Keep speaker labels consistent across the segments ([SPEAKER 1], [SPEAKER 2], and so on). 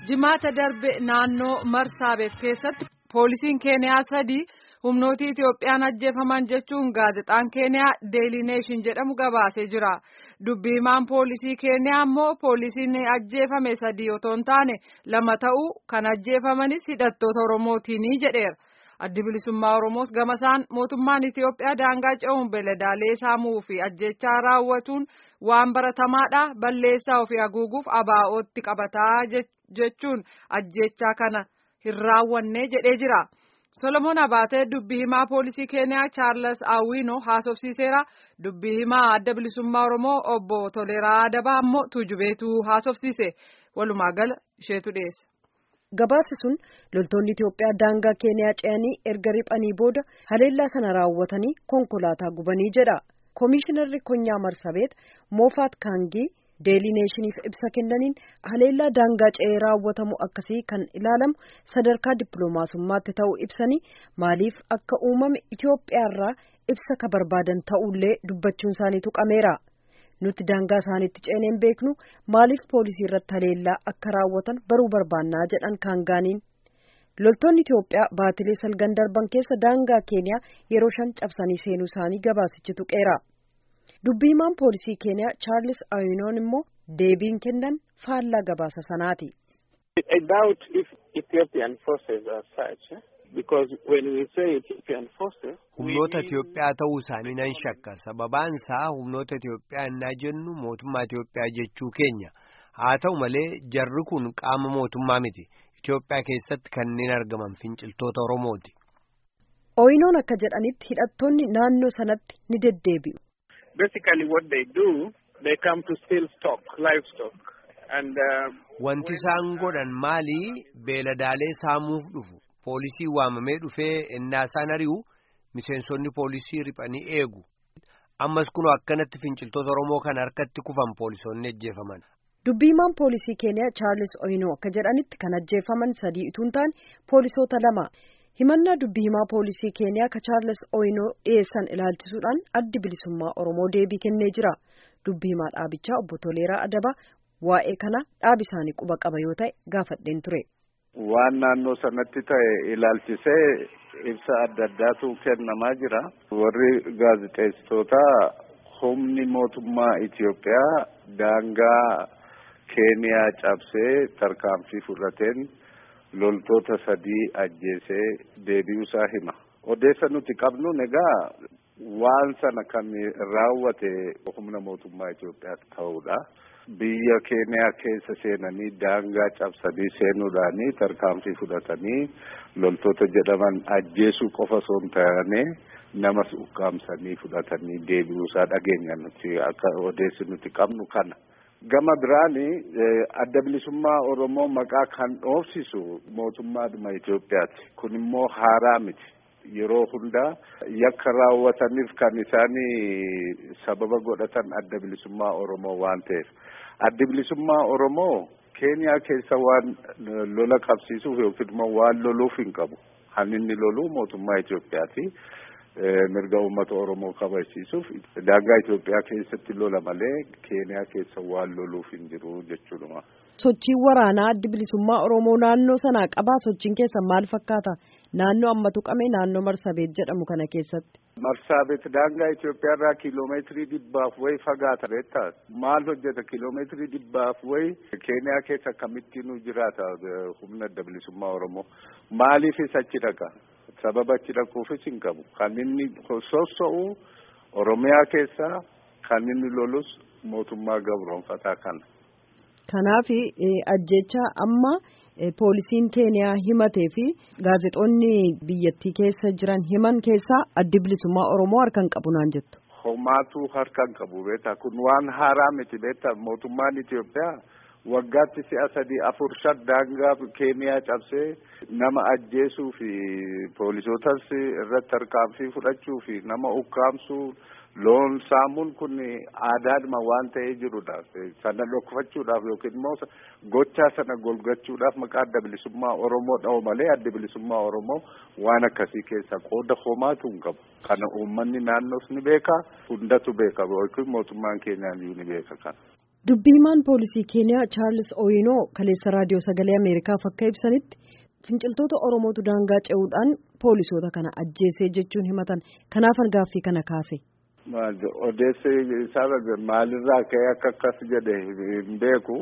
[SPEAKER 1] jimaata darbe naannoo marsaabeet keessatti poolisiin keeniyaa sadii humnootii Itiyoophiyaan ajjeefaman jechuun gaazexaan keeniyaa deelii neeshin jedhamu gabaasee jira dubbii himaan poolisii keeniyaa immoo poolisiin ajjeefame sadii otoo hin taane lama ta'uu kan ajjeefamanis hidhattoota oromootiini jedheera. addi bilisummaa oromoos gamasaan mootummaan itiyoophiyaa daangaa ce'uun beeladaalee saamuu fi ajjechaa raawwatuun waan baratamaadha balleessaa ofii haguuguuf abaa'ootti qabataa jechuun ajjechaa kana hin raawwanne jedhee jira solomoon abaatee dubbii himaa poolisii keeniyaa chaarles awwiinoo haasofsiiseera dubbii himaa adda bilisummaa oromoo obbo toleeraa adabaa ammoo tuujubeetu haasofsiise walumaa gala isheetu dhiyeesse.
[SPEAKER 2] Gabaasi sun loltoonni Itiyoophiyaa daangaa Keeniyaa ce'anii erga riphanii booda haleellaa sana raawwatanii konkolaataa gubanii jedha. Koomishinarri Konyaa Marsabeet Moofaat Kaangii Deelii Neeshiniif ibsa kennaniin haleellaa daangaa ce'ee raawwatamu akkasii kan ilaalamu sadarkaa dippiloomaasummaatti ta'uu ibsanii maaliif akka uumame Itiyoophiyaarraa ibsa ka barbaadan ta'ullee dubbachuun isaanii tuqameera. nuti daangaa isaaniitti ceeneen beeknu maaliif poolisii irratti haleellaa akka raawwatan baruu barbaannaa jedhan kaangaaniin loltoonni Itiyoophiyaa baatilee salgan darban keessa daangaa keeniyaa yeroo shan cabsanii seenuu isaanii gabaasichi tuqeera dubbii himaan poolisii keeniyaa chaarlis awinoon immoo deebiin kennan faallaa gabaasa sanaati.
[SPEAKER 3] humnoota Itiyoophiyaa ta'uu isaanii nan shakka sababaan isaa humnoota Itiyoophiyaa innaa jennu mootummaa Itiyoophiyaa jechuu keenya haa ta'u malee jarri kun qaama mootummaa miti Itiyoophiyaa keessatti kanneen argaman finciltoota Oromooti.
[SPEAKER 2] Oyinoon akka jedhanitti hidhattoonni naannoo sanatti ni deddeebi'u.
[SPEAKER 4] Basically what they do they come to steal stock, livestock. And, uh,
[SPEAKER 3] Wanti isaan godhan maali beeladaalee saamuuf dhufu poolisii waamamee dhufee innaa isaan ari'u miseensonni poolisii riphanii eegu ammas kunoo akkanatti finciltoota Oromoo kan harkatti kufan poolisoonni ajjeefaman.
[SPEAKER 2] Dubbiimaan poolisii keeniyaa Chaarlis Oyinoo akka jedhanitti kan ajjeefaman sadii utuu hin taane poolisoota lama. himannaa dubbii himaa poolisii keeniyaa ka chaarles oyinoo dhiyeessan ilaalchisuudhaan addi bilisummaa oromoo deebii kennee jira dubbii himaa dhaabichaa obbo Toleeraa Adabaa waa'ee kana dhaabi isaanii quba qaba yoo ta'e gaafadheen ture.
[SPEAKER 5] waan naannoo sanatti ta'e ilaalchisee ibsa adda addaatu kennamaa jira warri gaazexeessitootaa humni mootummaa Itiyoophiyaa daangaa keeniyaa cabsee tarkaanfii fudhateen. loltoota sadii ajjeesee deebi'uusaa hima odeessa nuti qabnu egaa waan sana kan raawwate humna mootummaa Itoophiyaa ta'uudha biyya keeniyaa keessa seenanii daangaa cabsanii seenuudhaanii tarkaanfii fudhatanii loltoota jedhaman ajjeesuu qofa osoo hin taane namas ukkaamsanii fudhatanii deebi'uusaa dhageenya nuti akka odeessi nuti qabnu kana. gama biraani adda bilisummaa oromoo maqaa kan dhoofsisu mootummaadhuma Itoophiyaati kun immoo haaraa miti yeroo hundaa yakka raawwataniif kan isaanii sababa godhatan adda bilisummaa oromoo waan ta'eef addi bilisummaa oromoo keeniyaa keessa waan lola qabsiisuuf yookiin immoo waan loluuf hin qabu kan inni lolu mootummaa Itoophiyaati. mirga uummata oromoo kabachiisuuf daangaa Itoophiyaa keessatti lola malee keeniyaa keessa waan loluuf hin jiru jechuudha.
[SPEAKER 2] Sochiin waraanaa addi bilisummaa oromoo naannoo sanaa qabaa sochiin keessa maal fakkaata naannoo amma tuqame naannoo marsabeet jedhamu kana keessatti.
[SPEAKER 5] Marsaabeet daangaa Itoophiyaa irraa kiiloomeetirii dhibbaaf wayi fagaata beektaa maal hojjeta kiiloomeetirii dhibbaaf wayi keeniyaa keessa akkamittiin jiraata humna adda bilisummaa oromoo maaliifis achi dhaqa. sababa achi dhaquufis hin qabu kan inni sossa'u oromiyaa keessaa kan inni lolus mootummaa gabroonfataa kana.
[SPEAKER 2] Kanaaf ajjecha amma poolisiin keeniyaa himatee fi gaazexoonni biyyattii keessa jiran himan keessaa addi bilisummaa oromoo harka hin qabu naan jettu.
[SPEAKER 5] Homaatu harka hin qabu beektaa kun waan haaraa miti beektaa mootummaan Itoophiyaa. waggaatti si'a sadii afur shan daangaa keeniyaa cabsee nama ajjeesuu fi poolisootas irratti tarkaanfii fudhachuu fi nama ukkaamsuu loon saamuun kun aadaadhuma waan ta'ee jirudha sana dhokfachuudhaaf yookiin immoo gochaa sana golgachuudhaaf maqaa adda bilisummaa oromoo dha'u malee adda bilisummaa oromoo waan akkasii keessa qooda homaatu hin qabu kana uummanni naannoos ni beeka hundatu beeka yookiin mootummaan keenyaa ni beeka kana.
[SPEAKER 2] Dubbii himaan poolisii Keeniyaa Chaarlis Ooyinoo kaleessa raadiyoo sagalee Ameerikaaf akka ibsanitti finciltoota Oromootu daangaa ce'uudhaan poolisoota kana ajjeesee jechuun himatan kanaafan gaaffii kana kaase.
[SPEAKER 5] Odeessi isaa maalirraa ka'ee akka akkas jedhe hin beeku.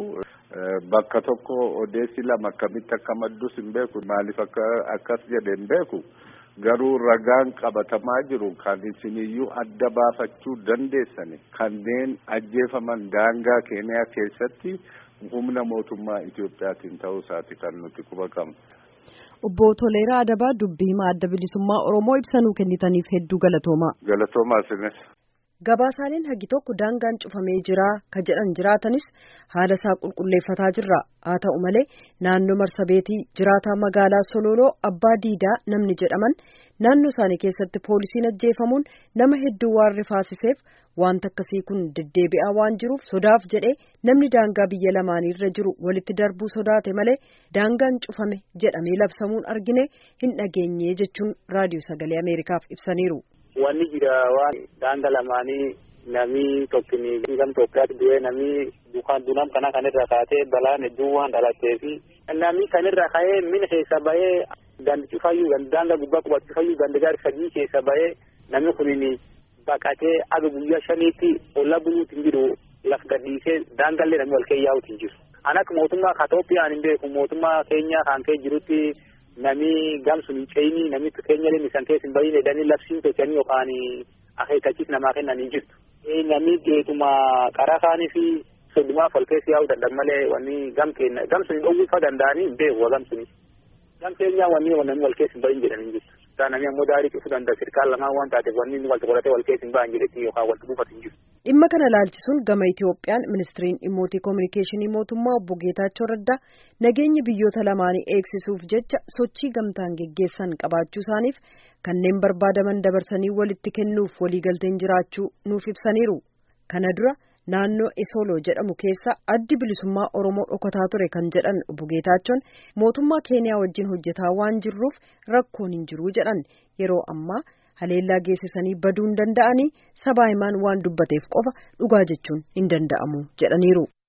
[SPEAKER 5] Bakka tokko odeessi lama akkamitti akka maddus hin beeku. Maaliif akka akkas jedhe hin beeku. Garuu ragaan qabatamaa jiru kan isiniyyuu adda baafachuu dandeessani. Kanneen ajjeefaman daangaa keeniyaa keessatti humna mootummaa Itoophiyaatiin ta'uu isaati kan nuti quba qabnu.
[SPEAKER 2] Obbo Toleeraa Adabaa dubbii himaa adda bilisummaa Oromoo ibsanuu kennitaniif hedduu galatoomaa.
[SPEAKER 5] Galatoomaa isinis.
[SPEAKER 2] Gabaasaaleen hagi tokko daangaan cufamee jira ka jedhan jiraatanis haala isaa qulqulleeffataa jirra. Haa ta'u malee naannoo marsabeetii jiraataa magaalaa Sololoo Abbaa Diidaa namni jedhaman naannoo isaanii keessatti poolisiin ajjeefamuun nama hedduu waan rifaasiseef wanta akkasii kun deddeebi'aa waan jiruuf sodaaf jedhee namni daangaa biyya lamaaniirra jiru walitti darbuu sodaate malee daangaan cufame jedhamee labsamuun argine hin dhageenye jechuun raadiyoo sagalee Ameerikaaf ibsaniiru.
[SPEAKER 6] Wanni jira waan daanga lamaanii namni tokkini gam Itoophiyaatti du'ee namni dukaan dunam kana kanirra kaatee balaan hedduu waan dhalatee fi namni kanirra ka'ee mina keessa bahee gandi cufayyuu gandi daanga gubbaa qubatu cufayyuu gandi gaari sadii keessa bahee namni kunin baqatee aga guyyaa shaniitti olla buluutti hin jiru laf gadhiisee daangallee namni wal keeyyaa'uutti hin jiru. An akka mootummaa Itoophiyaan hin beeku mootummaa keenya kan kee jirutti nami gamsun hin ce'ini nami keenya illee isan keessa hin bahin jedhanii labsiin tolchanii yookaan akeekkachiis namaa kennan hin jirtu. Nami geetuma qaraa kaanii fi soddumaaf wal keessa yaa'uu danda'an malee wanni gam keenya gamsun hin dhowwifa danda'anii hin beeku gamsuni. Gam keenyaa wanni namni wal keessa hin bahin jedhan hin jirtu. Nami ammoo daarii cufuu danda'a sirkaan lamaan waan taateef wanni inni wal qoratee wal keessa hin bahan jedhetti yookaan wal buufatu hin jirtu.
[SPEAKER 2] Dhimma kana laalchisuun gama Itoophiyaan ministiriin dhimmoota kominikeeshinii mootummaa obbo Geetaachoo Raddaa nageenya biyyoota lamaanii eegsisuuf jecha sochii gamtaan geggeessan qabaachuu isaaniif kanneen barbaadaman dabarsanii walitti kennuuf waliigalteen jiraachuu nuuf ibsaniiru. Kana dura naannoo Esoloo jedhamu keessa addi bilisummaa Oromoo dhokataa ture kan jedhan obbo Geetaachoon mootummaa Keeniyaa wajjin hojjetaa waan jirruuf rakkoon hin jiru jedhan yeroo ammaa. haleellaa geessisanii baduu hin danda'anii sabaa himaan waan dubbateef qofa dhugaa jechuun hin danda'amu jedhaniiru.